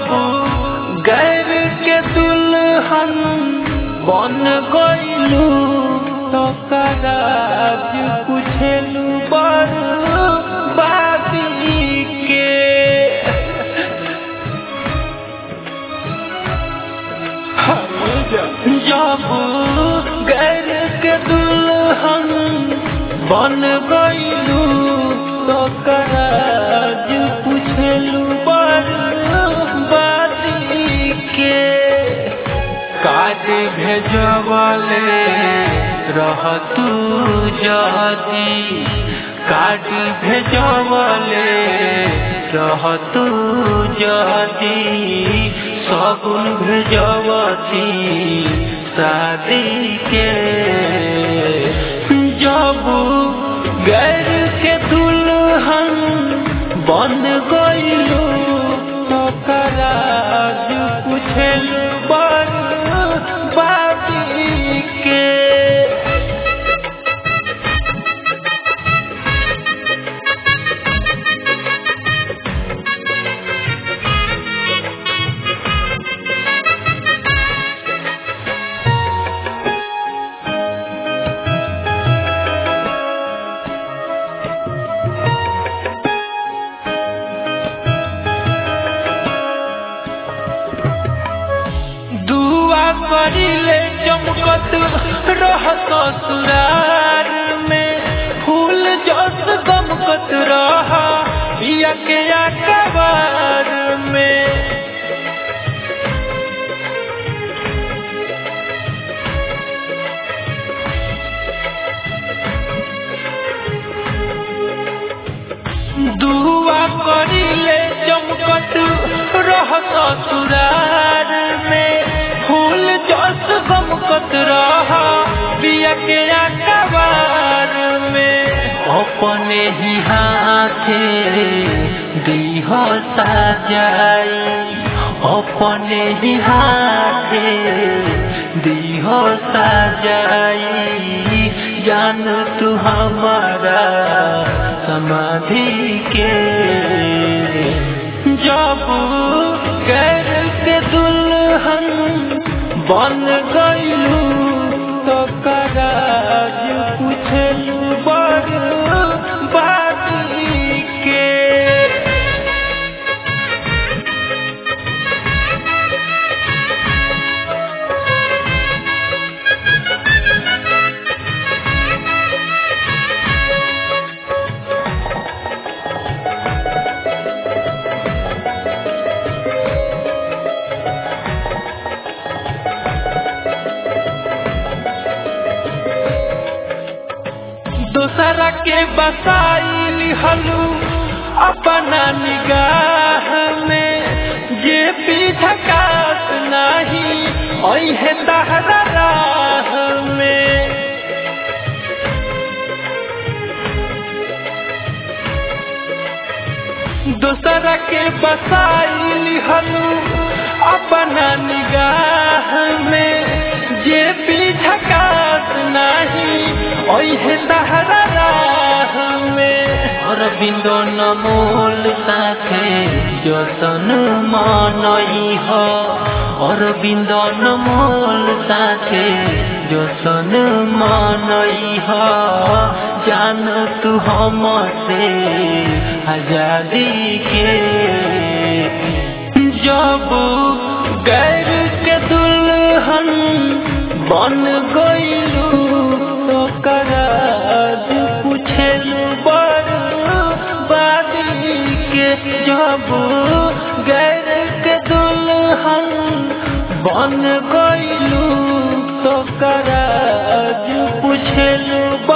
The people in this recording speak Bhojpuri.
जब गैर के दुल्हन बन गईलू तो कराज पूछेलू बड़ बाबी के जब गैर के दुल्हन बन गईलू तो कराज पूछेलू बर्बादी के काज भेजवले रह तू जदी काज भेजवले रह तू जदी सगुन भेजवती शादी के जब गैर के दुल्हन बन गईलू तो कराज पूछलू बड़ बाबी के दुआ करिले चमकत रहत सुरार में फूल जस गमकत रह बिया के अकबार में दुआ करिले चमकत रहत सुरार में फूल जस गमकत रह बिया के अकबार में अपने ही हाथे दीह सजाई अपने ही हाथे दीह सजाई जान तू हमारा समाधि के जब गैर के दुल्हन बन गईलू तो कराज पूछलू बड़ बाती के दूसरा के बसाई हलू अपना निगाह में जे पीछकात नहीं ओहे तहरा राह में दूसरा के बसाई हलू अपना निगाह में जे पीछकात नहीं ओहे तहरा राह में अरविंद नमोल साथे जतन मनई ह अरविंद नमोल साथे जतन मनई ह जान तू हमसे आजादी के जब गैर के दुल्हन बन गईलू तो कराज पूछलू बड़ बादी के जब गैर के दुल्हन बन गईलू तो कराज पूछलू